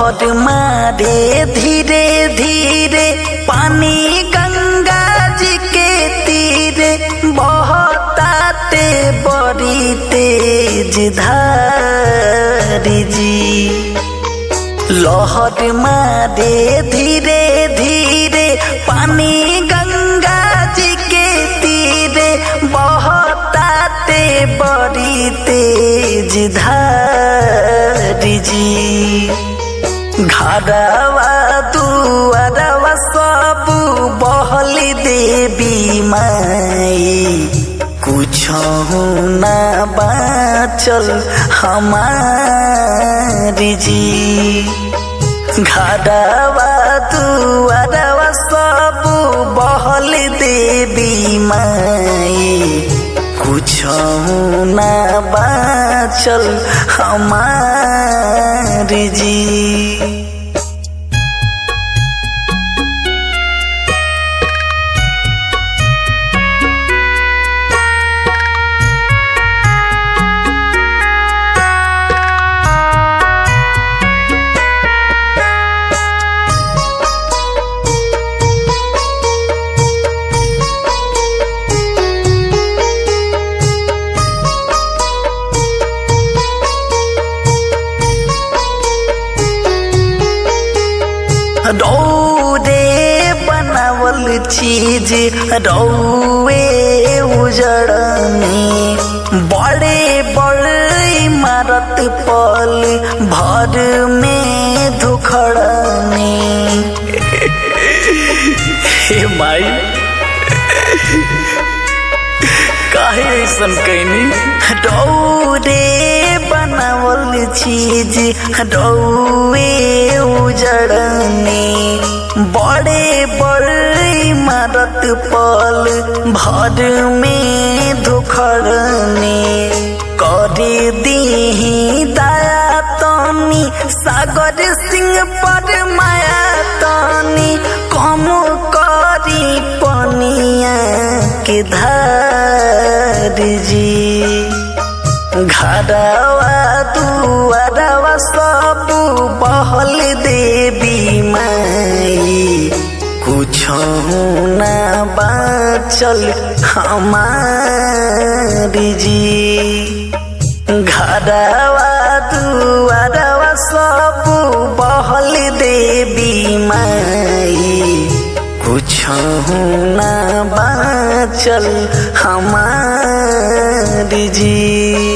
लहर मारे धीरे धीरे पानी गंगा जी के तीरे बहताते बड़ी तेज धारी जी लहर मारे धीरे धीरे पानी गंगा जी के तीरे बहताते बड़ी तेज धारी जी घरवा दुआरवा सब बहल देवी माई कुछ ना बाचल हमारी जी घरवा दुआरवा सब बहल देवी माई कुछ ना बाचल हमारी जी रौरे बनावल चीज रौए उजड़नी बड़े बड़े इमारत पल भर में धुखड़नी हे माई काहे ऐसन कैनी रौरे बनावल चीज रौए उजड़नी बड़े बड़े इमारत पल भर में धुखड़नी कर दी दया तनी सागर सिंह पर माया तनी कम करी पनिया के धार जी घरवा दुआरवा सब बहल देवी माई कुछ ना बाचल हमारी जी घरवा दुआरवा सब बहल देवी माई कुछ ना बाचल हमारी जी